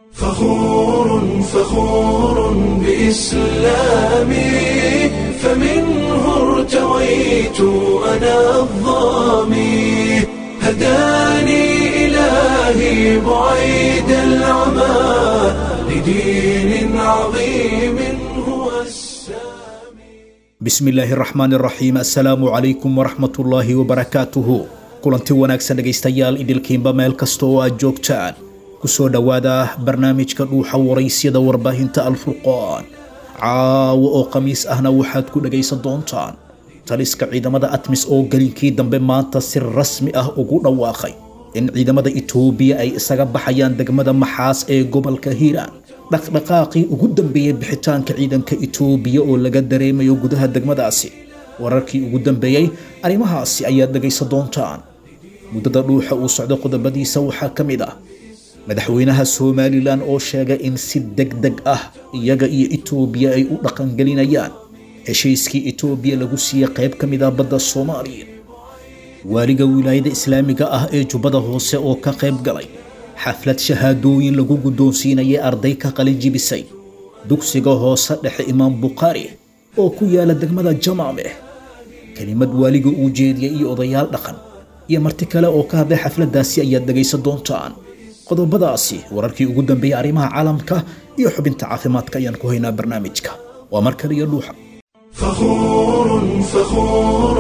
فخور فخور بإسلامي فمنه ارتويت أنا الظامي هداني إلهي بعيد العمى لدين عظيم هو السامي bismi illaahi raxmaan raxiim assalaamu calaykum waraxmatullaahi wabarakaatuhu kulanti wanaagsan dhegaystayaal idilkiinba meel kasta oo aad joogtaan kusoo dhowaada barnaamijka dhuuxa waraysyada warbaahinta alfurqaan caawo oo khamiis ahna waxaad ku dhegaysan doontaan taliska ciidamada atmis oo gelinkii dambe maanta si rasmi ah ugu dhawaaqay in ciidamada itoobiya ay isaga baxayaan degmada maxaas ee gobolka hiiraan dhaqdhaqaaqii ugu dambeeyey bixitaanka ciidanka itoobiya oo laga dareemayo gudaha degmadaasi wararkii ugu dambeeyey arrimahaasi ayaad dhegaysan doontaan muddada dhuuxa uu socdo qodobadiisa waxaa ka mid ah madaxweynaha somalilan oo sheegay in si deg deg ah iyaga iyo itoobiya ay u dhaqangelinayaan heshiiskii itoobiya lagu siiyey qayb ka mid ah badda soomaaliya waaliga wilaayada islaamiga ah ee jubbada hoose oo ka qayb galay xaflad shahaadooyin lagu guddoonsiinayay arday ka qalin jibisay dugsiga hoose dhexe imaam bukhaari oo ku yaala degmada jamaameh kelimad waaliga uu jeediyey iyo odayaal dhaqan iyo marti kale oo ka hadlay xafladdaasi ayaad dhegaysan doontaan qodobadaasi wararkii ugu dambeeyey arrimaha caalamka iyo xubinta caafimaadka ayaan ku haynaa barnaamijka waa mar kale iyo dhuuxa فخور فخور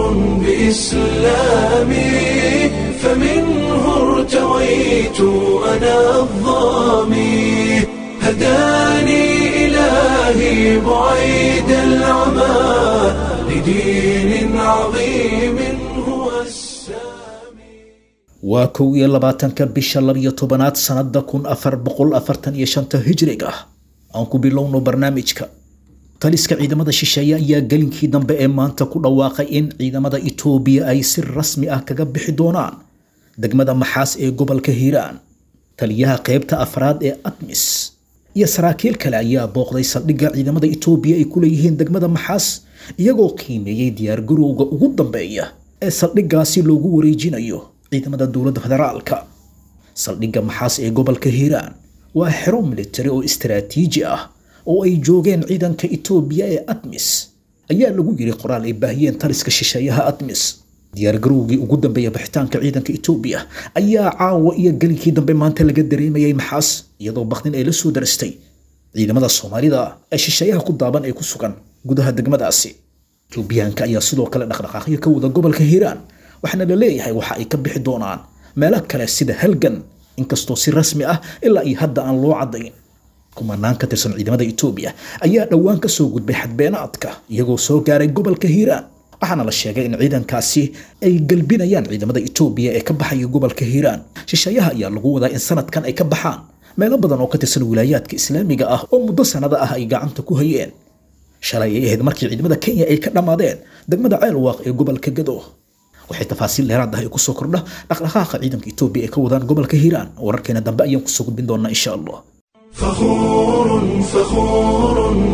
بإسلامي فمنه ارتويت أنا الظامي هداني إلهي بعيد العمى لدين عظيم هو السامي waa kow iyo labaatanka bisha labiyo tobanaad sannada kun afar boqol afartan iyo shanta hijriga aan ku bilowno barnaamijka taliska ciidamada shisheeye ayaa gelinkii dambe ee maanta ku dhawaaqay in ciidamada itoobiya ay si rasmi ah kaga bixi doonaan degmada maxaas ee gobolka hiiraan taliyaha qaybta afraad ee atmis iyo saraakiil kale ayaa booqday saldhigga ciidamada itoobiya ay ku leeyihiin degmada maxaas iyagoo qiimeeyey diyaargarowga ugu dambeeya ee saldhiggaasi loogu wareejinayo ciidamada dowladda federaalka saldhigga maxaas ee gobolka hiiraan waa xero militari oo istaraatiiji ah oo ay joogeen ciidanka itoobiya ee atmis ayaa lagu yiri qoraal ay baahiyeen taliska shisheeyaha atmis diyaargarowgii ugu dambeeya bixitaanka ciidanka itoobiya ayaa caawa iyo gelinkii dambe maanta laga dareemayay maxaas iyadoo bakdin ay la soo darastay ciidamada soomaalida ee shisheeyaha ku daaban ee ku sugan gudaha degmadaasi itoobiyaanka ayaa sidoo kale dhaqdhaqaaqyo ka wada gobolka hiiraan waxaana la leeyahay waxa ay ka bixi doonaan meelo kale sida halgan inkastoo si rasmi ah ilaa iyo hadda aan loo caddayn kumanaan ka tirsan ciidamada itoobiya ayaa dhowaan ka soo gudbay xadbeenaadka iyagoo soo gaaray gobolka hiiraan waxaana la sheegay in ciidankaasi ay galbinayaan ciidamada itoobiya ee ka baxaya gobolka hiiraan shisheeyaha ayaa lagu wadaa in sanadkan ay ka baxaan meelo badan oo ka tirsan wilaayaadka islaamiga ah oo muddo sannado ah ay gacanta ku hayeen shalay ay ahayd markii ciidamada kenya ay ka dhammaadeen degmada ceelwaaq ee gobolka gado waxay tafaasiil dheeraad ah ay kusoo kordha dhaqdhaqaaqa ciidanka itoobiya ee ka wadaan gobolka hiiraan wararkeena dambe ayaan kusoo gudbin doonaa insha allah فخور فخور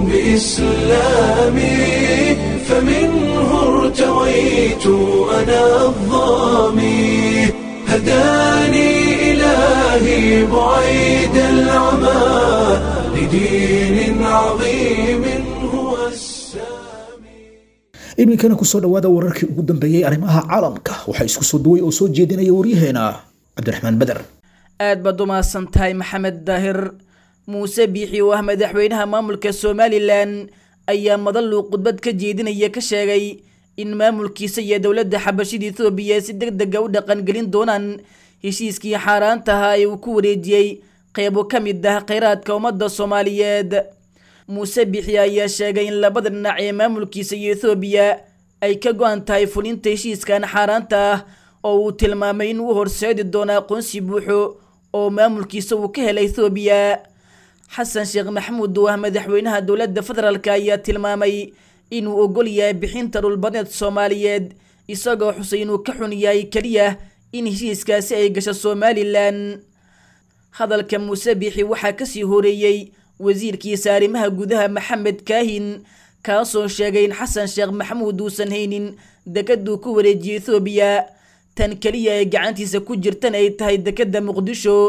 بإسلامي فمنه ارتويت أنا الظامي هداني إلهي بعيد العمى لدين عظيم هو السامي iminkana kusoo dhowaada wararkii ugu dambeeyey arrimaha caalamka waxaa isku soo duway oo soo jeedinaya waryaheena cabdiraxmaan beder aad baad u mahadsan tahay maxamed daahir muuse biixi oo ah madaxweynaha maamulka somalilan ayaa madaluu khudbad ka jeedinaya ka sheegay in maamulkiisa iyo dowladda xabashida ethoobiya si deg dega u dhaqangelin doonaan heshiiskii xaaraantaha ee uu ku wareejiyey qeybo ka mid ah kheyraadka ummadda soomaaliyeed muuse biixi ayaa sheegay in labada dhinac ee maamulkiisa iyo ethoobiya ay ka go-an tahay fulinta heshiiskan xaaraanta ah oo uu tilmaamay in uu horseedi doono aqoonsi buuxo oo maamulkiisa uu ka helay ethoobiya xasan sheekh maxamuud oo ah madaxweynaha dowladda federaalk ayaa tilmaamay inuu ogol yahay bixinta dhulbadeed soomaaliyeed isagoo xusay inuu ka xun yahay keliya in heshiiskaasi ay gasho somalilan hadalka muuse biixi waxaa kasii horeeyey wasiirkiisa arrimaha gudaha maxamed kaahin kaasoo sheegay in xasan sheekh maxamuud uusan haynin dekaduu ku wareejiyey ethoobiya tan keliya ee gacantiisa ku jirtan ay tahay dekadda muqdisho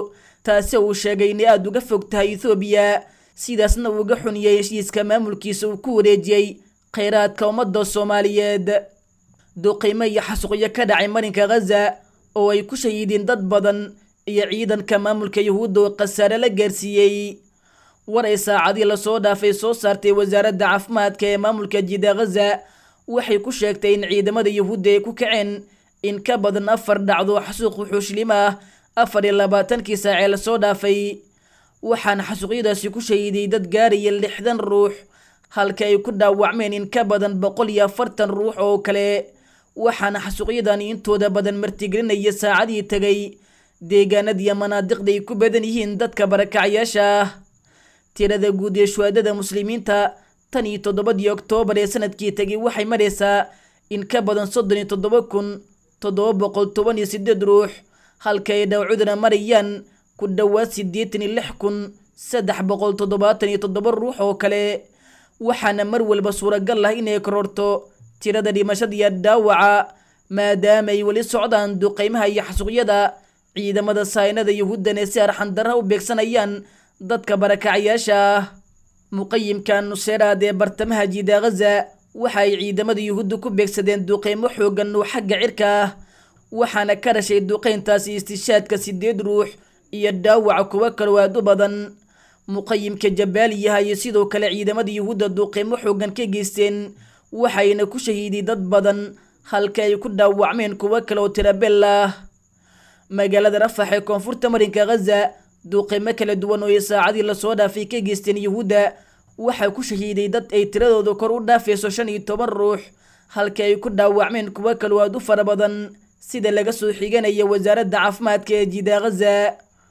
taasi uu sheegay inay aada uga fog tahay ethoobiya sidaasna uu uga xuniyey heshiiska maamulkiisa uu ku wareejiyey kheyraadka ummadda soomaaliyeed duqiimo iyo xasuuqyo ka dhacay marinka ghaza oo ay ku shahiideen dad badan iyo ciidanka maamulka yuhuudda oo khasaare la gaarsiiyey war ay saacadii lasoo dhaafay soo saartay wasaaradda caafimaadka ee maamulka jida ghaza waxay ku sheegtay in ciidamada yuhuudda ay ku kaceen in ka badan afar dhacdo xasuuq wuxuushlim ah afar iyo labaatankii saacee lasoo dhaafay waxaana xasuuqyadaasi ku shahiiday dad gaaraya lixdan ruux halka ay ku dhaawacmeen in ka badan boqol iyo afartan ruux oo kale waxaana xasuuqyadani intooda badan martigelinaya saacadii tegay deegaanadiiyo manaadiqda ay ku badan yihiin dadka barakacyaasha ah tirada guud ee shuhaadada muslimiinta tan iyo toddobadii oktoobar ee sanadkii tegay waxay maraysaa in ka badan soddon iyo toddoba kun toddoba boqol toban iyo sideed ruux halka ay dhawcuduna marayaan ku dhowaad siddeetan iyo lix kun saddex boqol toddobaatan iyo toddoba ruux oo kale waxaana mar walba suuragal ah inay kororto tirada dhimashada iyo dhaawaca maadaama ay weli socdaan duqeymaha iyo xasuuqyada ciidamada saynada yuhuuddan ee si arxandarra u beegsanayaan dadka barakacyaasha ah muqayimka nuseeraad ee bartamaha jiida ghaza waxa ay ciidamada yuhuudda ku beegsadeen duqeymo xoogan oo xagga cirka ah waxaana ka dhashay duqeyntaasi istishaadka sideed ruux iyo dhaawaca kuwo kaloo aad u badan muqayimka jabaaliyaha iyo sidoo kale ciidamada yuhuudda duqeymo xoogan ka geysteen waxayna ku shahiiday dad badan halka ay ku dhaawacmeen kuwo kale oo tirabel ah magaalada rafax ee koonfurta marinka ghaza duqeymo kala duwan oo ay saacadii lasoo dhaafay ka geysteen yuhuudda waxaa ku shahiiday dad ay tiradooda kor u dhaafayso shan iyo toban ruux halka ay ku dhaawacmeen kuwo kaloo aad u fara badan sida laga soo xiganaya wasaaradda caafimaadka ee jiida ghaza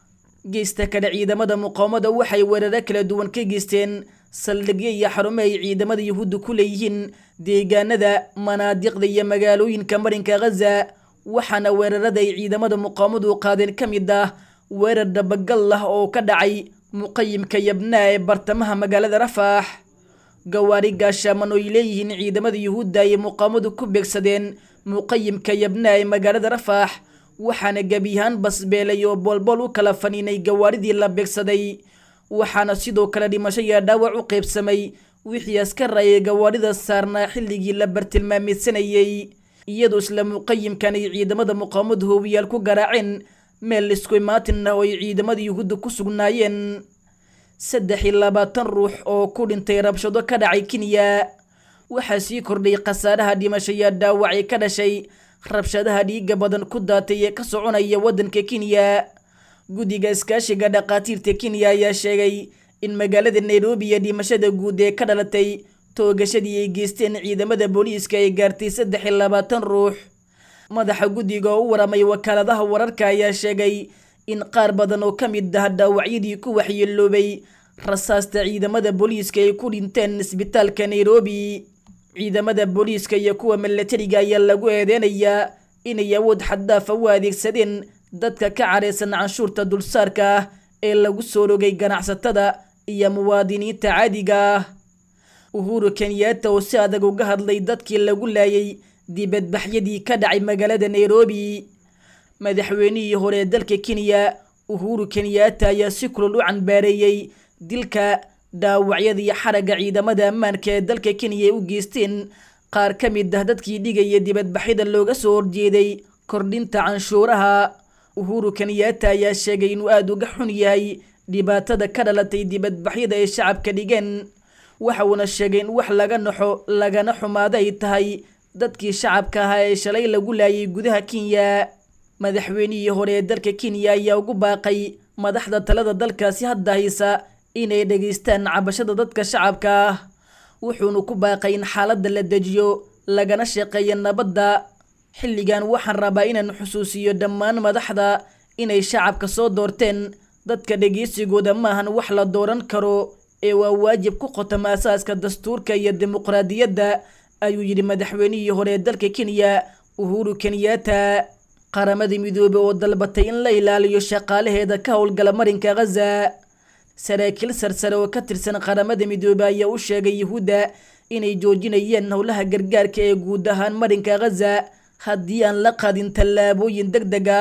geysta kale ciidamada muqaawamada waxay weeraro kala duwan ka geysteen saldhigyo iyo xarumo ay ciidamada yuhuudda ku leeyihiin deegaanada manaadiqda iyo magaalooyinka marinka ghaza waxaana weerarada ay ciidamada muqaawamadu qaadeen ka mid ah weerar dhabagal ah oo ka dhacay muqayimka yabnaa ee bartamaha magaalada rafaax gawaari gaashaaman oo ay leeyihiin ciidamada yuhuudda ayay muqaawamadu ku beegsadeen muqayimka yabnaa ee magaalada rafaax waxaana gebi ahaan basbeelay oo boolbool u kala faniinay gawaaridii la beegsaday waxaana sidoo kale dhimasho iyo dhaawac u qaybsamay wixii askar ayay gawaarida saarnaa xilligii la bartilmaameysanayey iyadoo isla muqayimkan ay ciidamada muqaawamadu hoowiyaal ku garaaceen meel isku imaatin ah oo ay ciidamada yuhuudda ku sugnaayeen saddex iyo labaatan ruux oo ku dhintay rabshado ka dhacay kenya waxaa sii kordhay khasaaraha dhimasho iyo dhaawacay ka dhashay rabshadaha dhiiga badan ku daatay ee ka soconaya waddanka kenya guddiga iskaashiga dhakhaatiirta kenya ayaa sheegay in magaalada nairobi iyo dhimashada guud ee ka dhalatay toogashadii ay geysteen ciidamada booliiska ay gaartay saddex iyo labaatan ruux madaxa guddiga oo u waramay wakaaladaha wararka ayaa sheegay in qaar badan oo ka mid ah dhaawacyadii ku waxyeeloobay rasaasta ciidamada booliiska ay ku dhinteen isbitaalka nairobi ciidamada booliiska iyo kuwa milatariga ayaa lagu eedeynayaa inay awood xaddaafa u adeegsadeen dadka ka careysan canshuurta dulsaarka ah ee lagu soo rogay ganacsatada iyo muwaadiniinta caadiga ah uhuru kenyaata oo si adag uga hadlay dadkii lagu laayay dibadbaxyadii ka dhacay magaalada nairobi madaxweynihii hore ee dalka kenya uhuru kenyaata ayaa si kulol u canbaareeyey dilka dhaawacyada iyo xaragga ciidamada ammaanka ee dalka kenya ay u geysteen qaar ka mid ah dadkii dhigaya dibadbaxyada looga soo horjeeday kordhinta canshuuraha uhuru kenyaata ayaa sheegay inuu aada uga xun yahay dhibaatada ka dhalatay dibadbaxyada ay shacabka dhigeen waxa uuna sheegay in wax laga naxo lagana xumaado ay tahay dadkii shacabka ahaa ee shalay lagu laayay gudaha kenya madaxweynihii hore ee dalka kenya ayaa ugu baaqay madaxda talada dalkaasi hadda haysa inay dhegaystaan cabashada dadka shacabka ah wuxuuna ku baaqay in xaaladda la dejiyo lagana shaqeeyo nabadda xilligan waxaan rabaa inaan xusuusiyo dhammaan madaxda inay shacabka soo doorteen dadka dhegeysigooda maahan wax la dooran karo ee waa waajib ku qotama asaaska dastuurka iyo dimuqraadiyadda ayuu yidhi madaxweynihii hore ee dalka kenya uhuru kenyaata qaramada midoobey oo dalbatay in la ilaaliyo shaqaalaheeda ka howlgala marinka ghaza saraakiil sarsare oo ka tirsan qaramada midoobey ayaa u sheegay yuhuudda inay joojinayeen howlaha gargaarka ee guud ahaan marinka ghaza haddii aan la qaadin tallaabooyin deg deg ah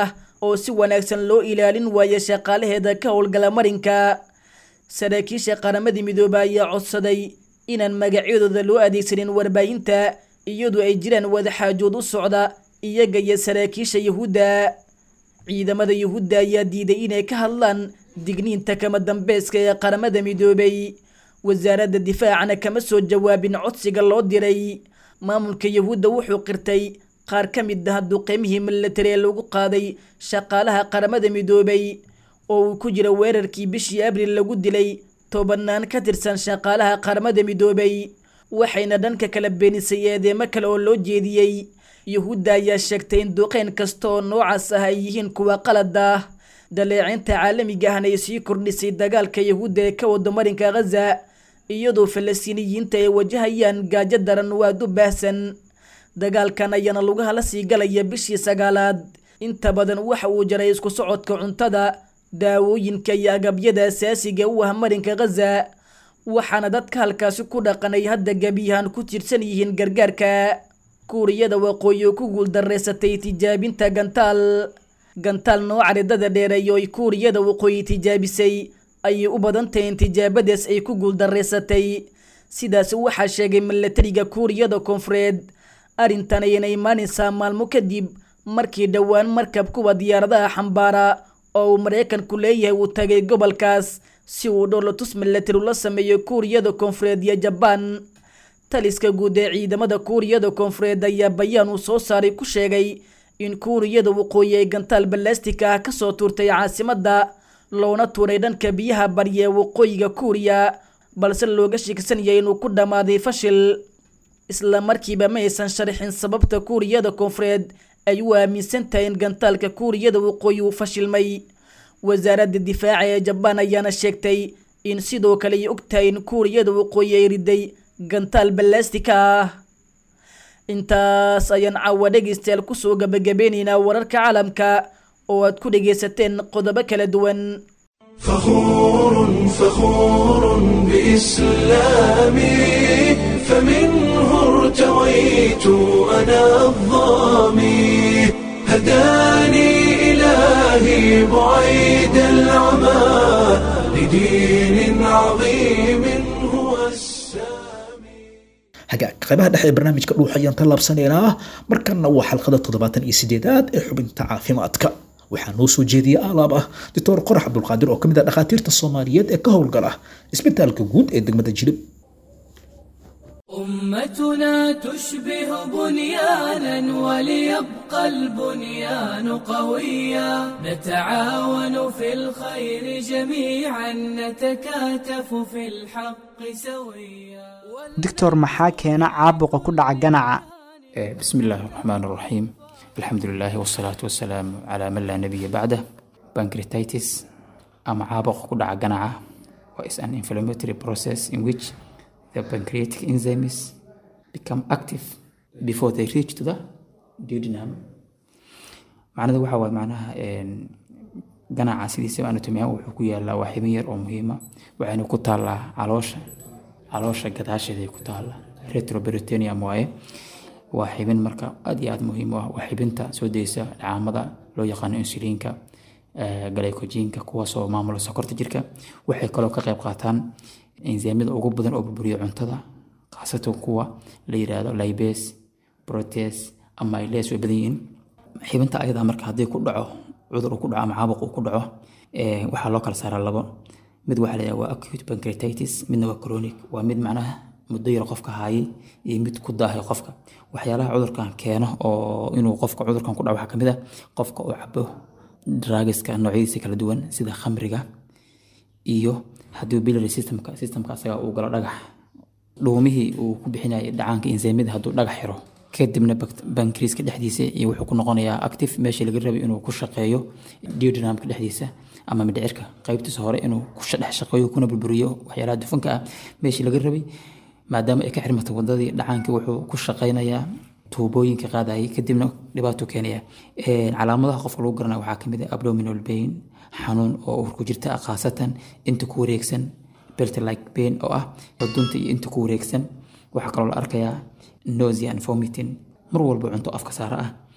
oo si wanaagsan loo ilaalin waayo shaqaalaheeda ka howlgala marinka saraakiisha qaramada midoobe ayaa codsaday inaan magacyadooda loo adeegsanin warbaahinta iyadoo ay jiraan wadaxaajood u socda iyaga iyo saraakiisha yuhuudda ciidamada yuhuudda ayaa diiday inay ka hadlaan digniinta kama dambeeska ee qaramada midoobay wasaaradda difaacana kama soo jawaabin codsiga loo diray maamulka yuhuudda wuxuu qirtay qaar ka mid ah duqeymihii milatari ee lagu qaaday shaqaalaha qaramada midoobay oo uu ku jira weerarkii bishii abril lagu dilay tobanaan ka tirsan shaqaalaha qaramada midoobay waxayna dhanka kala beenisay eedeemo kale oo loo jeediyey yuhuudda ayaa sheegtay in duqeyn kasta oo noocaas ah ay yihiin kuwa qalad ah daleecinta caalamiga ahna ay sii kordhisay dagaalka yuhuudda ee ka wada marinka khaza iyadoo falastiiniyiinta ay wajahayaan gaajo daran waad u baahsan dagaalkan ayaana lugaha la sii galaya bishii sagaalaad inta badan waxa uu jaray isku socodka cuntada daawooyinka iyo agabyada asaasiga u ah marinka khaza waxaana dadka halkaasi ku dhaqanay hadda gebiyahan ku tirsan yihiin gargaarka kuuriyada waqooyi oo ku guuldareysatay tijaabinta gantaal gantaal nooca ridada dheereeyo ay kuuriyada waqooyi tijaabisay ayay u badan tahay in tijaabadaas ay ku guuldareysatay sidaas waxaa sheegay milatariga kuuriyada koonfureed arrintan ayayna imaanaysaa maalmo kadib markii dhowaan markab kuwa diyaaradaha xambaara oo uu maraykanku leeyahay uu tagay gobolkaas si uu dhowlatus milatari ula sameeyo kuuriyada koonfureed iyo jabaan taliska guud ee ciidamada kuuriyada koonfureed ayaa bayaan uu soo saaray ku sheegay in kuuriyada waqooyi ay gantaal balastika ah kasoo tuurtay caasimadda loona tuuray dhanka biyaha barya ee waqooyiga kuuriya balse looga sheegsan yahay inuu ku dhammaaday fashil isla markiiba ma aysan sharxin sababta kuuriyada koonfureed ay u aaminsan tahay in gantaalka kuuriyada waqooyi uu fashilmay wasaaradda difaaca ee jabaan ayaana sheegtay in sidoo kale ay og tahay in kuuriyada waqooyi ay riday gantaal balastika ah intaas ayaan caawa dhegaystayaal kusoo gabagabeynaynaa wararka caalamka oo aad ku dhegaysateen qodobo kala duwan فخور فخور بإسلامي فمنه ارتويت أنا الظامي هداني إلهي بعيد العمى لدين عظيم هو السامي hagaag qaybaha dhexe ee barnaamijka dhuuxa ayaan tallaabsanaynaa markanna waa xalqada toddobaatan iyo sideedaad ee xubinta caafimaadka waxaa noo soo jeediyey alaab ah doctor qorax cabdulqaadir oo ka mid ah dhakhaatiirta soomaaliyeed ee ka howlgala isbitaalka guud ee degmada jilib أمتنا تشبه بنيانا وليبقى البنيان قويا نتعاون في الخير جميعا نتكاتف في الحق سويا doctor maxaa keena caabuqa ku dhaca ganaca Eh, بسم الله الرحمن الرحيم الحمد لله والصلاة والسلام على من لا نبي بعده pancreatitis ama caabuq ku dhaca ganaca is an inflammatory process in which the pancreatic enzymes become active before they reach to the duodenum macnadu waxa waay macnaha een, ganaca sidiisaba anatomy-ahaan wuxuu ku yaalaa waa xibin yar oo muhiima waxayna ku taallaa caloosha caloosha gadaasheeday ku taallaa retroperitoneum waaye waa xibin marka aad iyo aad muhiim u ah waa xibinta soo daysa dhacaamada loo yaqaano insuliinka eh, glycogenka kuwaasoo maamula sokorta jirka waxay kaloo ka qayb qaataan enzyamyada ugu badan oo burburiya cuntada khaasatan kuwa la yiraahdo libase protease ama iles way badan yihiin xibinta ayadaa marka haddii ku dhaco cudur uu ku dhaco ama caabuq uu ku dhaco eh, waxaa loo kala saaraa labo mid waxaa la yidhaha waa acute pancreatitis midna waa chronic waa mid macnaha muddo yar qofka haayay iyo mid ku daahay qofka waxyaalaha cudurkan keeno oo inuu qofka cudurkan ku dhaco waxaa kamid ah qofka uu cabo drugiska noocyadiisa kala duwan sida khamriga iyo haddii biliary systemka systemka asaga uu galo dhagax dhuumihii uu ku bixinayay dhacaanka enzyamada hadduu dhagax xiro kadibna bankriiska dhexdiisa iyo wuxuu ku noqonayaa active meeshii laga rabay inuu ku shaqeeyo duodenumka dhexdiisa ama mindhicirka qaybtiisa hore inuu ku dhex shaqeeyo kuna burburiyo waxyaalaha dufanka ah meeshii laga rabay maadaama ay ka xirmatay wadadii dhacaankii wuxuu ku shaqeynayaa tuubooyinka qaadayay kadibna dhibaato keenaya calaamadaha qofka lagu garanaya waxaa kamid ah abdominal pain xanuun oo uur ku jirta ah khaasatan inta ku wareegsan belt like pain oo ah xudunta iyo inta ku wareegsan waxaa kaloo la arkayaa nausea and vomiting mar walba cunto afka saara ah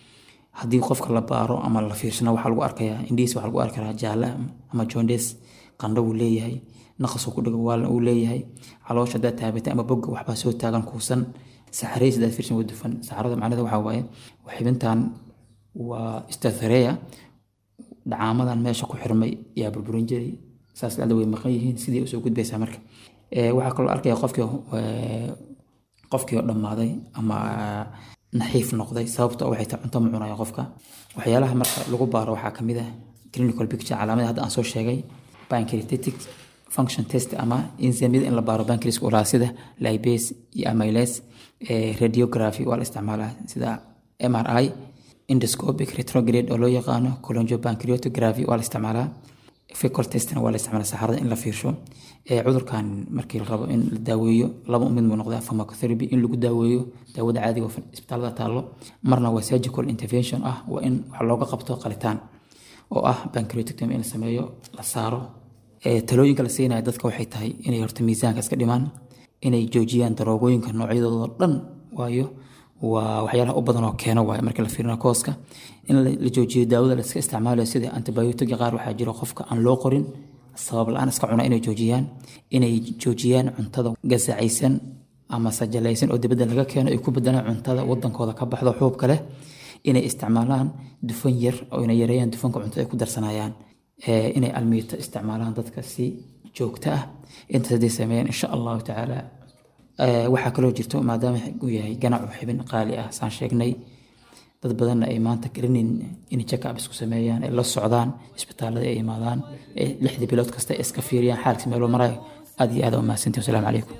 haddii qofka la baaro ama la fiirsano waxaa lagu arkayaa indhihiis waxaa lagu arki karaa jaalle ama jondes qandho uu leeyahay naqasuu ku dhigo waala uu leeyahay caloosha haddaad taabatay ama bogga waxbaa soo taagan kuusan saxarays haddaad fiirsan waa dufan saxarada macnaheeda waxaa waaye xibintan waa stathareya dhacaamadan meesha ku xirmay yaa burburin jiray saas dhacda way maqan yihiin sidii usoo gudbaysaa marka waxaa kaloo arkaya qofkii qofkii oo dhammaaday ama naxiif noqday sababta waxay tahay cunto ma cunayo qofka waxyaalaha marka lagu baaro waxaa kamid ah clinical picture calaamada hadda aan soo sheegay pancreatic function test ama enzymyada in la baaro pancreaska ulaa sida lipase iyo amylase radiography waa la isticmaalaa sida mri endoscopic retrograde oo loo yaqaano coloniopancreatography waa la isticmaalaa fecal testna waa la isticmaalaa saxarada in la fiirsho cudurkan markii la rabo in la daaweeyo laba mid buu noqdaa pharmacotherapy in lagu daaweeyo daawada caadiga oo isbitaalada taallo marna waa surgical intervention ah waa in wax looga qabto qalitaan oo ah pancreatectomy in la sameeyo la saaro talooyinka la siinaya dadka waxay tahay inay horta miisaanka iska dhimaan inay joojiyaan daroogooyinka noocyadooda dhan waayo waa waxyaalaha u badan oo keeno waaye marka la fiirina kooska in la joojiyo daawada la iska isticmaalayo sida antibiotic qaar waxaa jiro qofka aan loo qorin sabab la-aan iska cuna inay joojiyaan inay joojiyaan cuntada gasacaysan ama sajalaysan oo dibadda laga keeno ay ku bedelaan cuntada wadankooda ka baxdo xuubka leh inay isticmaalaan dufan yar oo inay yareeyaan dufanka cuntada ay ku darsanayaan inay almiito isticmaalaan dadka si joogto ah intaas hadday sameeyaan insha allahu tacaala waxaa kaloo jirto maadaama uu yahay ganacu xibin qaali ah saan sheegnay dad badanna ay maanta garanayn in check-up isku sameeyaan ay la socdaan isbitaalada ay imaadaan lixdii bilood kasta ay iska fiiriyaan xaalkiis meeloo marayo aad iyo aad aa umahadsantiin wasalaamu calaykum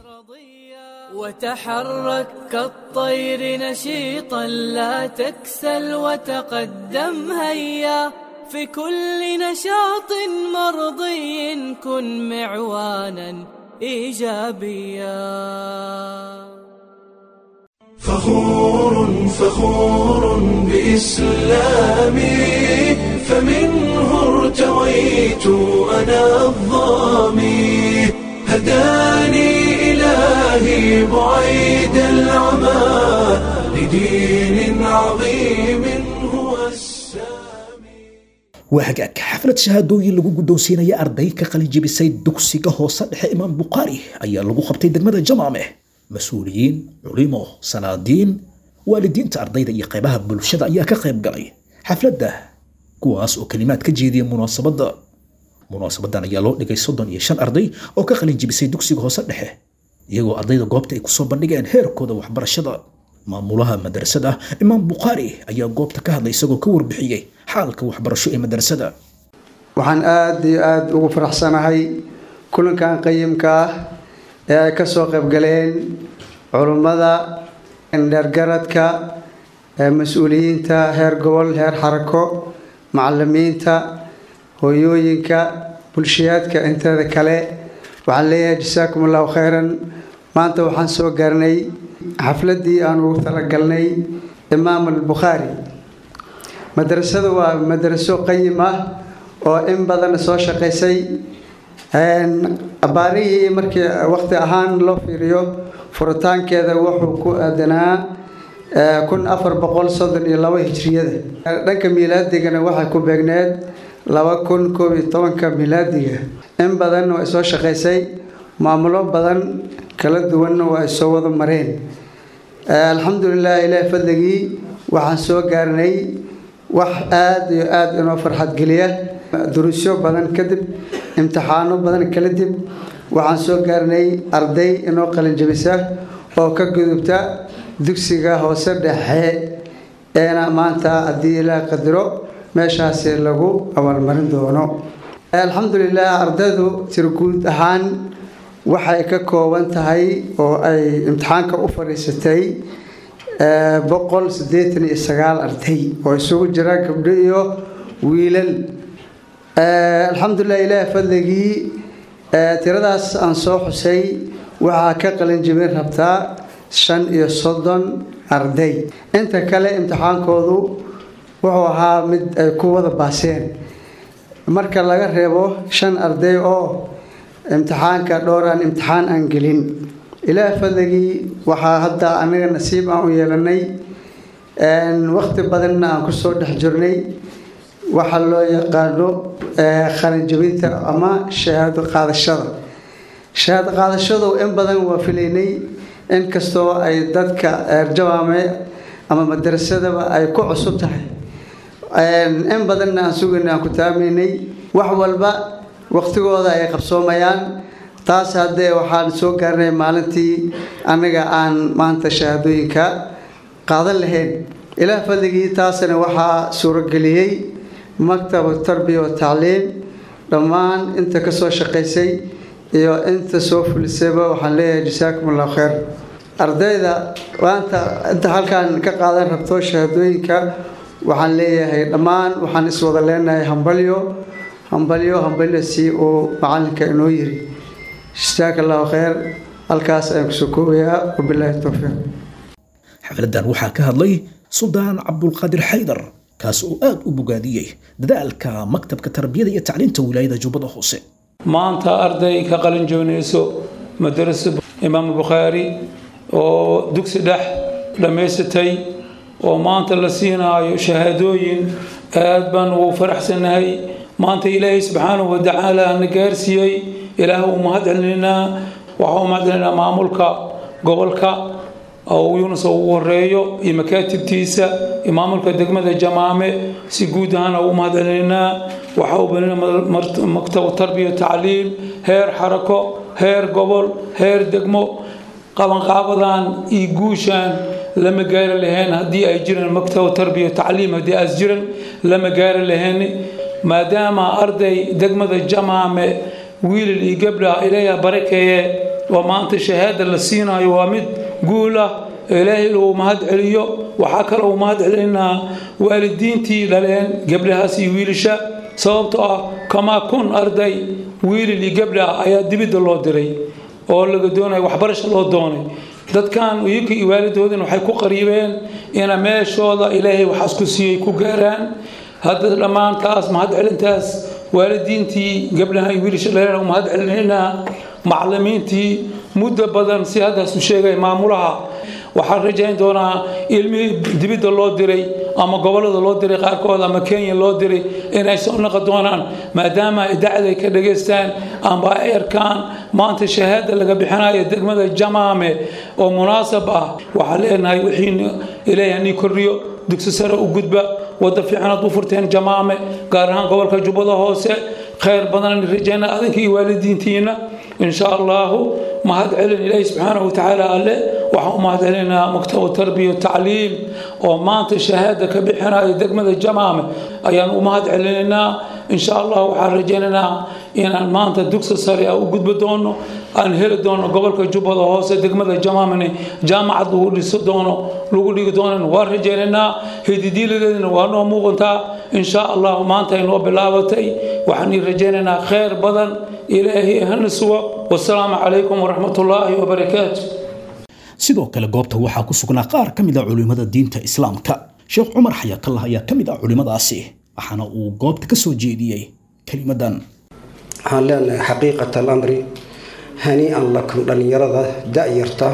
وتحرك كالطير نشيطا لا تكسل وتقدم هيا في كل نشاط مرضي كن معوانا ايجابيا فخور فخور بإسلامي فمنه ارتويت أنا الظامي هداني إلهي بعيد العمى لدين عظيم هو السامي waa hagaag xaflad shahaadooyin lagu guddoonsiinaya arday ka qalijibisay dugsiga hoose dhexe imaam bukhaari ayaa lagu qabtay degmada jamaame mas-uuliyiin culimo sanaadiin waalidiinta ardayda iyo qaybaha bulshada ayaa ka qayb galay xafladda kuwaas oo kelimaad ka jeediya munaasabadda munaasabadan ayaa loo dhigay soddon iyo shan arday oo ka qalin jibisay dugsiga hoose dhexe iyagoo ardayda goobta ay kusoo bandhigeen heerkooda waxbarashada maamulaha madrasada imaam bukhaari ayaa goobta ka hadlay isagoo ka warbixiyey xaalka waxbarasho ee madrasada waxaan aada iyo aada ugu faraxsanahay kulankan qayimka ah ee ay kasoo qaybgaleen culummada dheergaradka mas-uuliyiinta heer gobol heer xarako macalimiinta hooyooyinka bulshayaadka inteeda kale waxaan leeyahay jasaakum allahu khayran maanta waxaan soo gaarnay xafladii aan ugu talagalnay imaam albukhaari madrasadu waa madraso qayim ah oo in badan soo shaqaysay abaarihii markii waqti ahaan loo fiiriyo furitaankeeda wuxuu ku aadanaa kun afar boqol soddon iyo labo hijriyada dhanka milaadigana waxay ku beegneed laba kun koob iyo tobanka milaadiga in badan waa soo shaqaysay maamulo badan kala duwanna waa ay soo wada mareen alxamdulilah ilaahi fadligii waxaan soo gaarnay wax aada iyo aada inoo farxad geliya duruusyo badan kadib imtixaano badan kala dib waxaan soo gaarnay arday inoo qalinjabisa oo ka gudubta dugsiga hoose dhexe eena maanta haddii ilaah qadiro meeshaasi lagu abaalmarin doono alxamdulilah ardaydu tirguud ahaan waxay ka kooban tahay oo ay imtixaanka u fadhiisatay boqol siddeetan iyo sagaal arday oo isugu jira gabdho iyo wiilal alxamdulilah ilaah fadligii tiradaas aan soo xusay waxaa ka qalin jibin rabtaa shan iyo soddon arday inta kale imtixaankoodu wuxuu ahaa mid ay ku wada baaseen marka laga reebo shan arday oo imtixaanka dhowraan imtixaan aan gelin ilaah fadligii waxaa hadda anaga nasiib aan u yeelanay waqti badanna aan kusoo dhex jirnay waxaa loo yaqaano qalinjabinta ama shahaado qaadashada shahaado qaadashadu in badan waa filaynay inkastoo ay dadka eerjawaame ama madarasadaba ay ku cusub tahay in badanna aan sugayna aan ku taamaynay wax walba waqtigooda ay qabsoomayaan taas haddee waxaan soo gaarnay maalintii annaga aan maanta shahaadooyinka qaadan lahayn ilaah fadligii taasna waxaa suurageliyey maktabu tarbiya wa tacliim dhammaan inta ka soo shaqaysay iyo inta soo fulisayba waxaan leeyahay jasaakum allahu khayr ardayda maanta inta halkaan ka qaadan rabto shahaadooyinka waxaan leeyahay dhammaan waxaan iswada leenahay hambalyo hambalyo hambalyo si uu macalinka inoo yiri jasaaka allahu khayr halkaas ayaan kusoo koobayaa wabilaahi towfiiq xafladan waxaa ka hadlay suldaan cabdulqaadir xaydar kaas oo aad u bogaadiyey dadaalka maktabka tarbiyada iyo tacliinta wilaayada jubbada hoose maanta arday ka qalin joonayso madarasa imaam bukhaari oo dugsi dhex dhammaysatay oo maanta la siinaayo shahaadooyin aad baan ugu faraxsanahay maanta ilaahay subxaanahu watacaala na gaarsiiyey ilaah uu mahad celinaynaa waxaa u mahad celinaynaa maamulka gobolka oo yunus ugu horeeyo iyo makaatibtiisa iyo maamulka degmada jamaame si guud ahaana ugu mahad celinaynaa waxaa u banina maktabu tarbiya tacliim heer xarako heer gobol heer degmo qabanqaabadan iyo guushan lama gaari lahayn haddii ay jiraan maktabu tarbiya tacliim haddii aas jiran lama gaari lahayn maadaama arday degmada jamaame wiilal iyo gabdha ilaaha barakeeye oo maanta shahaada la siinayo waa mid guul ah ilaahay uu mahad celiyo waxaa kale uu mahad celinaa waalidiintii dhaleen gabdhahaas iyo wiilasha sababtoo ah kamaa kun arday wiilal iyo gabdha ayaa dibidda loo diray oo laga doonaya waxbarasho loo doonay dadkan iyaka iyo waalidoodin waxay ku qariibeen ina meeshooda ilaahay waxaas ku siiyey ku gaaraan hadda dhammaantaas mahad celintaas waalidiintii gabdhaha iyo wiilasha dhaleen mahad celinaynaa macallimiintii muddo badan si haddaas u sheegay maamulaha waxaan rajayn doonaa ilmihii dibidda loo diray ama gobollada loo diray qaarkood ama kenya loo diray inay soo noqon doonaan maadaama ay dacday ka dhageystaan amba ay arkaan maanta shahaada laga bixinayo degmada jamaame oo munaasab ah waxaan leenahay wixii ilaahay hanii kordhiyo dugsi sare u gudba wadda fiicanaad u furteen jamaame gaar ahaan gobolka jubbada hoose khayr badan rajayna adinka iyo waalidiintiina إن شاء الله mahad celin ilaahi subxaanahu watacaala alle waxaan u mahad celinaynaa maktabu tarbiya tacliim oo maanta shahaada ka bixinayo degmada jamaame ayaan u mahad celinaynaa insha allah waxaan rajaynaynaa inaan maanta dugsi sare u gudbi doono aan heli doono gobolka jubbada hoose degmada jamaamene jaamacad lagu dhisi doono lagu dhigi doonan waa rajaynaynaa hididiiladeedina waa noo muuqantaa insha allah maanta ay noo bilaabatay waxaan ii rajaynaynaa khayr badan ilaahay hana sugo wasalaamu calaykum waraxmat ullaahi wabarakaatu sidoo kale goobta waxaa ku sugnaa qaar ka mid a culimmada diinta islaamka sheekh cumar xayaakallah ayaa ka mid ah culimmadaasi waxaana uu goobta ka soo jeediyey kelimadan waxaan leenahay xaqiiqat alamri hanii-an lakum dhallinyarada da-yarta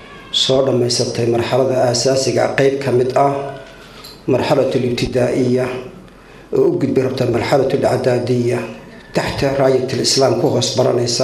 soo dhammaysatay marxalada aasaasiga qeyb ka mid ah marxalat libtidaa'iya oo u gudbi rabta marxalat alcadaadiya taxta raayat lislaam ku hoos baranaysa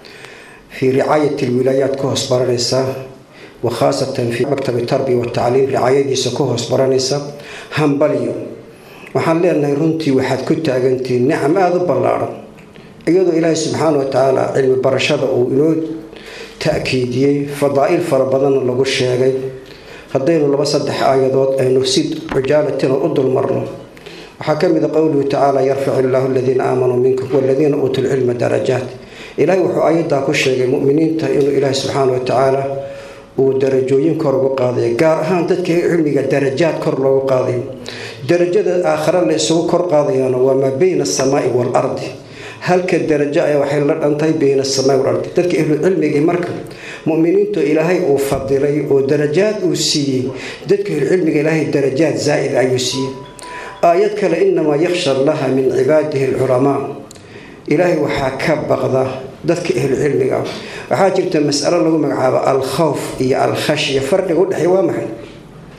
fii ricaayat lwilaayaat ku hoos baranaysa wakhaasatan fii maktabi tarbiya watacliim ricaayadiisa ku hoos baranaysa hambalyo waxaan leenahay runtii waxaad ku taagantihiin nicam aada u ballaaran iyadoo ilaahay subxaana wa tacaala cilmi barashada uu inoo ta-kiidiyey fadaa-il fara badanna lagu sheegay haddaynu laba saddex aayadood aynu si cujaalatina u dulmarno waxaa ka mid a qowluhu tacaala yarfac illaahu aladiina aamanuu minkum waladiina uutuu lcilma darajaat ilaahay wuxuu aayaddaa ku sheegay muminiinta inuu ilaahay subxaana wa tacaala uu darajooyin kor ugu qaadayo gaar ahaan dadka cilmiga darajaad kor loogu qaadayo darajada aakhare la isugu kor qaadayaana waa maa beyna asamaai waalardi halka darajo ayaa waxay la dhantay beyna asamaai waalardi dadka ahlucilmigii marka muminiintu ilaahay uu fadilay oo darajaad uu siiyey dadka ahlucilmiga ilaahay darajaad zaa'id ayuu siiyey aayad kale inamaa yakhsha allaha min cibaadihi alculamaa ilaahay waxaa ka baqda dadka ahlucilmiga ah waxaa jirta masalo lagu magacaabo alkhawf iyo alkhashya farqiga udhexeey waa maxay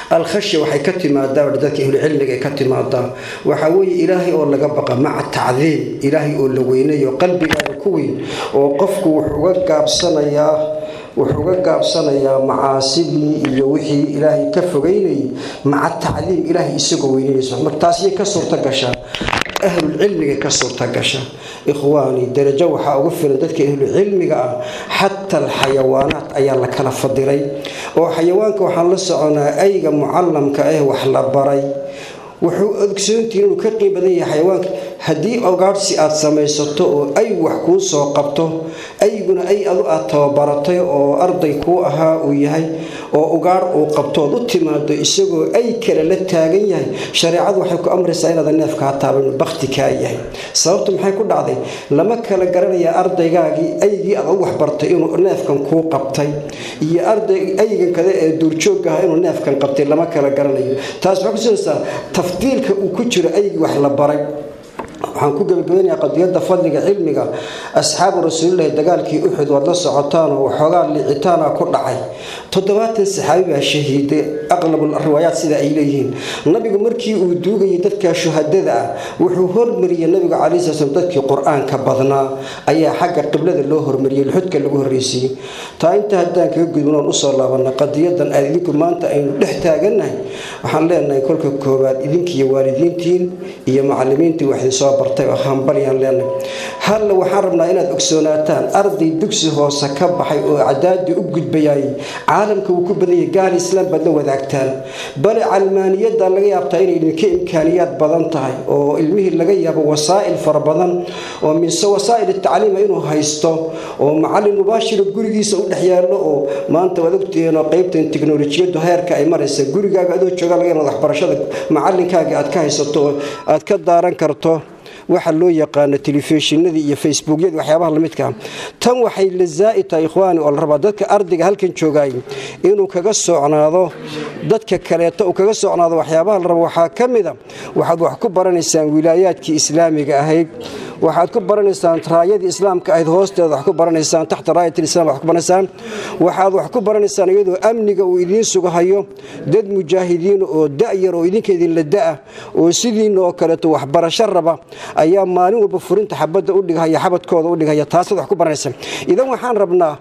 alkhashya waxay ka timaadaa dadka ahlucilmiga ay ka timaadaa waxaa weeye ilaahay oo laga baqa maca tacdiim ilaahay oo la weynayo qalbigaaga ku weyn oo qofku wuxuu uga gaabsanayaa wuxuu uga gaabsanayaa macaasidii iyo wixii ilaahay ka fogeynayay maca tacdiim ilaahay isagoo weynanayso marka taasiyay ka suurta gashaa ahlulcilmiga ka suurta gasha ikhwaani darajo waxaa ugu filan dadka ahlucilmiga ah xataa alxayawaanaat ayaa la kala fadilay oo xayawaanka waxaan la soconaa ayga mucalamka ah wax la baray wuxuu ogsoontihin inuu ka qiim badan yahay xayawaanka haddii ogaadhsi aad samaysato oo ay wax kuu soo qabto ayguna ay adu aad tababaratay oo arday kuu ahaa uu yahay oo ugaadh uu qabtood u timaado isagoo ay kale la taagan yahay shareecadu waxay ku amraysaa inaada neefkaa taaban bakti kaa yahay sababtu maxay ku dhacday lama kala garanayaa ardaygaagii aygii aad u waxbartay inuu neefkan kuu qabtay iyo arday aygan kale ee duurjoogga ah inuu neefkan qabtay lama kala garanayo taas waxay kusinaysaa tafdiilka uu ku jiro aygii wax la baray waxaan ku gebagabanayaa qadiyada fadliga cilmiga asxaabu rasuulilahi dagaalkii uxud waad la socotaan oo waxoogaa liicitaana ku dhacay toddobaatan saxaabi baa shahiiday aqlabul riwaayaat sida ay leeyihiin nabigu markii uu duugayay dadka shuhadada ah wuxuu hormariyey nabigu calai sl slam dadkii qur-aanka badnaa ayaa xagga qiblada loo hormariyey luxudka lagu horreysiiyey taa inta haddaan kaga gudbanoon usoo laabana qadiyadan aad idinku maanta aynu dhex taagannahay waxaan leenahay kolka koowaad idinkiiyo waalidiintiin iyo macalimiintii waxdin soo bartay oo hambalyaan leenahay halle waxaan rabnaa inaad ogsoonaataan arday dugsi hoose ka baxay oo cadaadii u gudbayay caalamka wuu ku badanyay gaal islaam baad la wadaagtaan bale calmaaniyadda laga yaabtaa inay idinka imkaaniyaad badan tahay oo ilmihii laga yaabo wasaa'il fara badan oo mise wasaa'il tacliima inuu haysto oo macalin mubaashira gurigiisa u dhex yaallo oo maanta waad ogtihiin oo qaybtan tiknolojiyadu heerka ay maraysa gurigaaga adoo jooga laga yaaba waxbarashada macalinkaaga aad ka haysato oo aad ka daaran karto waxa loo yaqaano telefishinadii iyo facebookyadii waxyaabaha lamidkaa tan waxay la zaa'id tahay ikhwaani oo la rabaa dadka ardayga halkan joogaay inuu kaga socnaado dadka kaleeto uu kaga socnaado waxyaabaha la rabo waxaa ka mida waxaad wax ku baranaysaan wilaayaadkii islaamiga ahayd waxaad ku baranaysaan raayadii islaamka ahayd hoosteeda wax ku baranaysaan taxta raayatilislam wax ku baranaysaan waxaad wax ku baranaysaan iyadoo amniga uu idiin sugahayo dad mujaahidiin oo da'yar oo idinka idinla da'a oo sidiina oo kaleeto waxbarasho raba ayaa maalin walba furinta xabadda u dhigahaya xabadkooda u dhigahaya taasaad wax ku baranaysaan idan waxaan rabnaa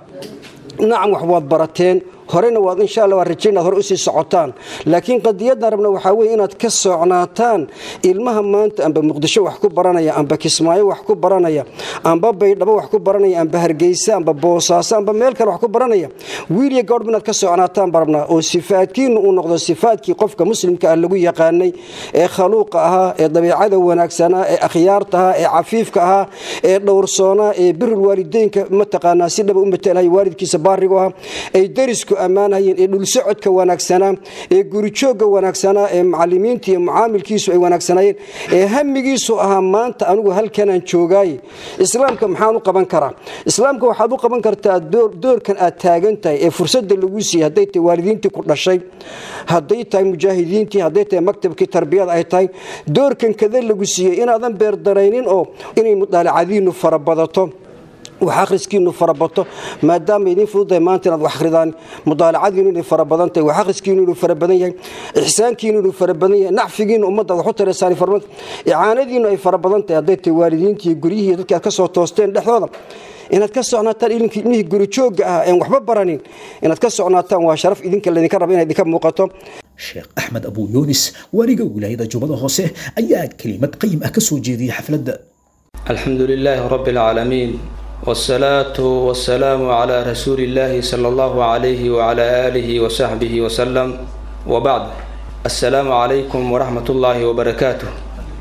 nacam wax waad barateen horena waad insha alla waa rajayn inaad hore usii socotaan laakiin qadiyadan rabna waxaa weye inaad ka socnaataan ilmaha maanta amba muqdisho wax ku baranaya amba kismaayo wax ku baranaya amba baydhabo wax ku baranaya amba hargeysa amba boosaaso amba meel kale wax ku baranaya wiiliya gabadhba inaad ka socnaataan baa rabnaa oo sifaadkiinu uu noqdo sifaadkii qofka muslimka ah lagu yaqaanay ee khaluuqa ahaa ee dabiicada wanaagsanaa ee akhyaarta ahaa ee cafiifka ahaa ee dhowrsoonaa ee birul waalideynka mataqaanaa si dhaba u matalahay waalidkiisa baarigu ahaa ay darisku ammaanayeen ee dhulsocodka wanaagsanaa ee gurijoogga wanaagsanaa ee macalimiinta iyo mucaamilkiisu ay wanaagsanaayeen ee hamigiisu ahaa maanta anigu halkanaan joogaaye islaamka maxaan u qaban karaa islaamka waxaad u qaban kartaa doorkan aad taagan tahay ee fursadda lagu siiyey hadday tahay waalidiintii ku dhashay hadday tahay mujaahidiintii hadday tahay maktabkii tarbiyada ay tahay doorkan kada lagu siiyey inaadan beerdaraynin oo inay mudaalacadiinu farabadato wax akhriskiinu farabato maadaama idiin fududahay maanta inaad wax akhridaan mudaalacadiinu inay farabadan tahay wax akhriskiinu inuu farabadan yahay ixsaankiinu inuu farabadan yahay nacfigiinu ummadda wax u taraysaan farabadan icaanadiinu ay farabadan tahay hadday tahay waalidiintii guryihii dadkii aad ka soo toosteen dhexdooda inaad ka socnaataan ilmihii gurijoogga ah een waxba baranin inaad ka socnaataan waa sharaf idinka laydinka raba inay idinka muuqato sheekh axmed abuu yuunis waaliga wilaayada jubbada hoose ayaa kelimad qayim ah ka soo jeediyey xafladda الحمد لله رب العالمين والصلاة والسلام على رسول الله صلى الله عليه وعلى آله وصحبه وسلم وبعد السلام عليكم ورحمة الله وبركاته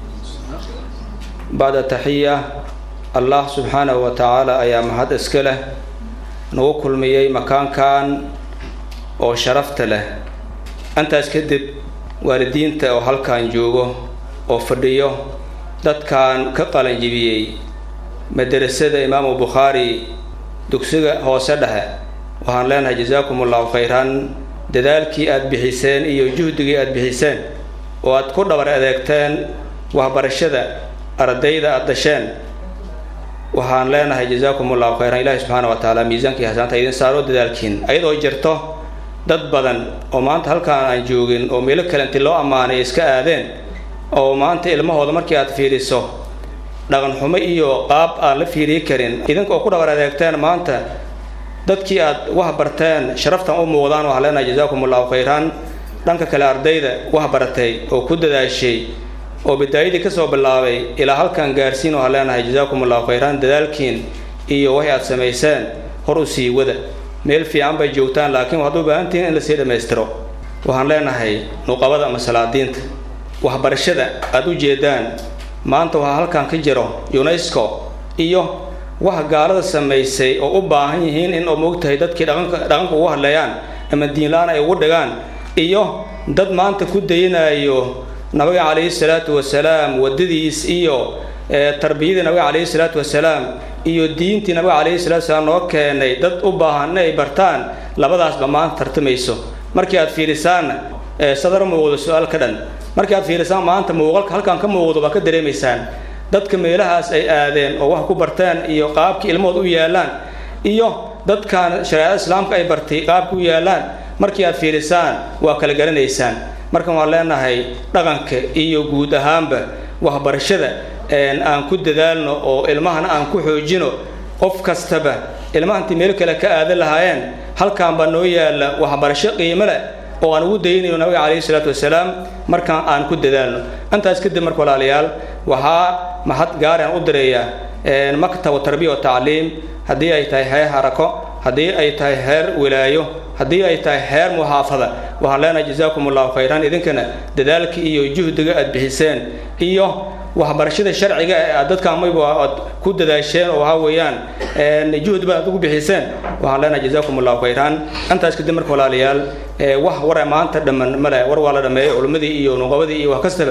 بعد تحية الله سبحانه وتعالى أيام هذا اسكله نوكل ميي مكان كان أو شرفت له أنت اسكدب والدين أو هل كان جوجو أو فرديو dadkan ka qalanjibiyey madarasada imaamu bukhaari dugsiga hoose dhexe waxaan leenahay jasaakum allahu khayran dadaalkii aada bixiseen iyo juhdigii aada bixiseen oo aad ku dhabar adeegteen waxbarashada ardayda aada dhasheen waxaan leenahay jasaakum allahu khayran ilaahi subxaana wa tacaala miisaankii hasaanta idin saaro dadaalkiin ayadoo jirto dad badan oo maanta halkaan aan joogin oo meelo kale inti loo ammaanay iska aadeen oo maanta ilmahooda markii aad fiiriso dhaqan xumo iyo qaab aan la fiiriyi karin idinka oo ku dhabar adeegteen maanta dadkii aad wax barteen sharaftan u muuqdaan waxaa leenahay jazaakum allahu khayran dhanka kale ardayda wax baratay oo ku dadaashay oo bidaayadii kasoo bilaabay ilaa halkan gaarsiin waxaa leenahay jazaakum allahu khayran dadaalkiin iyo waxay aad samayseen hor u sii wada meel fiican bay joogtaan laakiin waxaad u baahan tihiin in lasii dhammaystiro waxaan leenahay nuqabada ama salaadiinta waxbarashada aada u jeedaan maanta waxaa halkan ka jiro unesco iyo waxa gaalada samaysay oo u baahan yihiin in oo moogtahay dadkii dhaqanka dhaqanka ugu hadleeyaan ama diinla-aan ay ugu dhigaan iyo dad maanta ku dayanayo nabiga calayhi salaatu wasalaam waddadiis iyo tarbiyadii nabiga calayhi salaatu wasalaam iyo diintii nabiga calayhi salatu wasalaam noo keenay dad u baahan in ay bartaan labadaasba maanta tartamayso markii aad fiirisaanna sadar muuqdo su-aal ka dhan markii aad fiirisaan maanta muuqalka halkan ka muuqdo baa ka dareemaysaan dadka meelahaas ay aadeen oo wax ku barteen iyo qaabkii ilmahood u yaalaan iyo dadkan shareecada islaamka ay bartay qaabka u yaalaan markii aad fiirisaan waa kala garanaysaan markan waan leenahay dhaqanka iyo guud ahaanba waxbarashada aan ku dadaalno oo ilmahana aan ku xoojino qof kastaba ilmaha intii meel kale ka aadan lahaayeen halkan baa noo yaalla waxbarasho qiimo leh oo aan ugu daynayno nabiga calayhi salaatu wasalaam markaan aan ku dadaalno intaas kadib marka walaalayaal waxaa mahad gaari aan u direeyaa maktabu tarbiya wa tacliim haddii ay tahay heer harako haddii ay tahay heer wilaayo haddii ay tahay heer muxaafada waxaan leenahay jazaakum allahu khayran idinkana dadaalka iyo juhdiga aad bixiseen iyo waxbarashada sharciga ee aad dadkan mayba aad ku dadaasheen oo waxaa weeyaan juhdi baad aad ugu bixiseen waxaan leenahay jazaakum allahu khayran intaas kadib marka walaalayaal wax wara maanta dhamman male war waa la dhameeyey culimmadii iyo nuqabadii iyo wax kastaba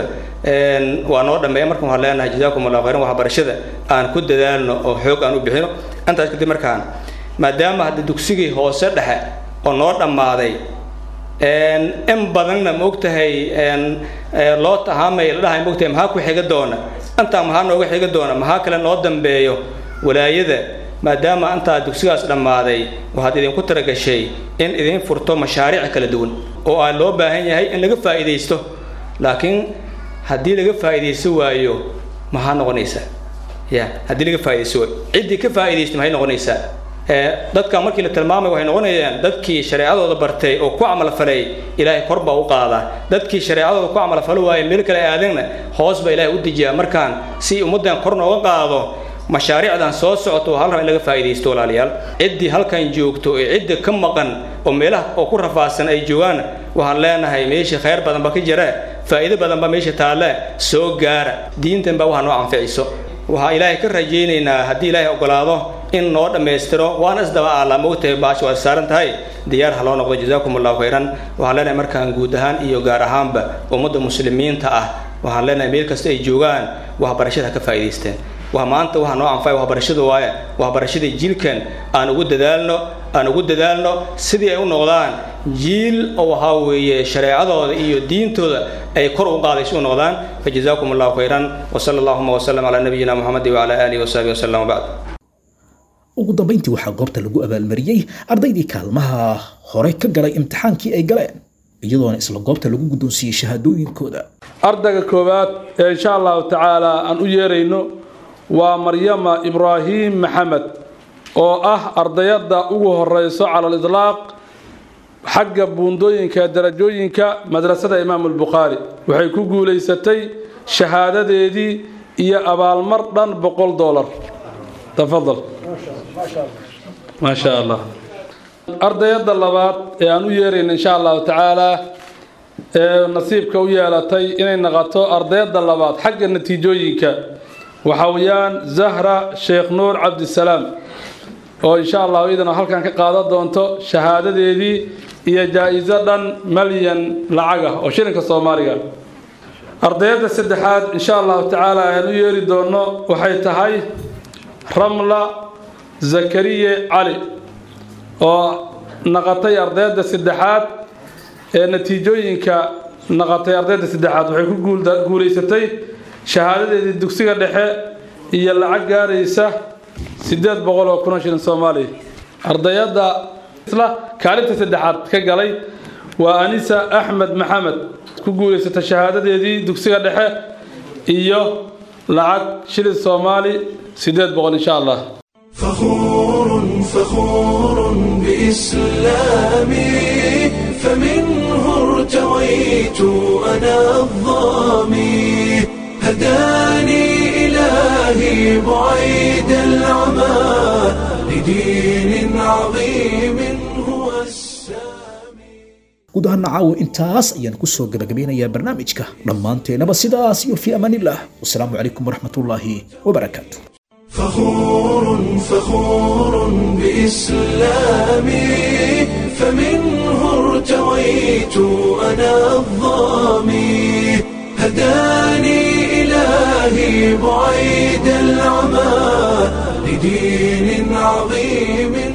waa noo dhameeya marka waxaan leenahay jazaakum allahu khayran waxbarashada aan ku dadaalno oo xoog aan u bixino intaas kadib markaan maadaama hadda dugsigii hoose dhexe oo noo dhammaaday in badanna maogtahay loo tahaamay la dhahay maogtahay maxaa ku xiga doona intaa maxaa nooga xiga doona maxaa kale noo dambeeyo walaayada maadaama intaa dugsigaas dhammaaday waxaad idinku talagashay in idin furto mashaariic kala duwan oo aa loo baahan yahay in laga faa'iidaysto laakiin haddii laga faa'iidaysto waayo maxaa noqonaysaa ya haddii laga faa'iidaysto waayo ciddii ka faa'iidaysta maxay noqonaysaa dadka markii la tilmaamay waxay noqonayaan dadkii shareecadooda bartay oo ku camalfalay ilaahay kor baa u qaadaa dadkii shareecadooda ku camalfalo waaye meel kale aadeenna hoos baa ilaahay u dejiyaa markaan si ummaddan kor nooga qaado mashaariicdan soo socoto hal raba in laga faa'iidaysto walaalayaal ciddii halkan joogto ee cidda ka maqan oo meelaha oo ku rafaadsan ay joogaan waxaan leenahay meesha khayr badan ba ka jira faa'iido badan ba meesha taalle soo gaara diintan baa waxaa noo anficiso waxaa ilaahay ka rajaynaynaa haddii ilaahay ogolaado in noo dhammaystiro waana isdaba aala mogtahay baasha waad saaran tahay diyaar ha loo noqdo jazaakum allahu khayran waxaan leenahay markaan guud ahaan iyo gaar ahaanba ummadda muslimiinta ah waxaan leenahay meel kasta ay joogaan waxbarashada ha ka faa'iidaysteen waa maanta waxaa noo anfacay waxbarashada waaye waxbarashadii jiilkan aan ugu dadaalno aan ugu dadaalno sidii ay u noqdaan jiil oo waxaa weeye shareecadooda iyo diintooda ay kor u qaadayso u noqdaan fajazaakum allahu khayran wasala allahuma wasalam calaa nabiyina muxamedi wacala aalihi wasaxbihi wasalam wabacd ugu dambayntii waxaa goobta lagu abaalmariyey ardaydii kaalmaha hore ka galay imtixaankii ay galeen iyadoona isla goobta lagu guddoonsiiyey shahaadooyinkooda ardayga koowaad ee insha allahu tacaala aan u yeerayno waa maryama ibraahim maxamed oo ah ardayadda ugu horeyso cala aliطlaaq xagga buundooyinka darajooyinka madrasada imaamu albukhaari waxay ku guulaysatay shahaadadeedii iyo abaalmar dhan boqol dolar tafadal maa sha allah ardayadda labaad ee aan u yeerayna insha allahu tacaala ee nasiibka u yeelatay inay naqato ardayadda labaad xagga natiijooyinka waxa weeyaan zahra sheekh nuur cabdisalaam oo insha allahu iyadana halkan ka qaadan doonto shahaadadeedii iyo jaa-iso dhan malyan lacag ah oo shilinka soomaaliga ardayadda saddexaad insha allahu tacaala aan u yeeri doono waxay tahay ramla zakariye cali oo naqatay ardayadda saddexaad ee natiijooyinka naqatay ardayda saddexaad waxay ku guulaysatay shahaadadeedii dugsiga dhexe iyo lacag gaaraysa siddeed boqol oo kuna shilin soomaaliya ardayadda isla kaalinta saddexaad ka galay waa anisa axmed maxamed ku guulaysata shahaadadeedii dugsiga dhexe iyo lacag shilin soomaali sideed boqol insha allah فخور فخور بإسلامي فمنه ارتويت أنا الظامي هداني إلهي بعيد العمى لدين عظيم هو السامي guud ahaana caawa intaas ayaan kusoo gabagabeynayaa barnaamijka dhammaanteenaba sidaas iyo fii amaanillah wasalaamu calaykum waraxmatullaahi wabarakaatu فخور فخور بإسلامي فمنه ارتويت أنا الظامي هداني إلهي بعيد العمى لدين عظيم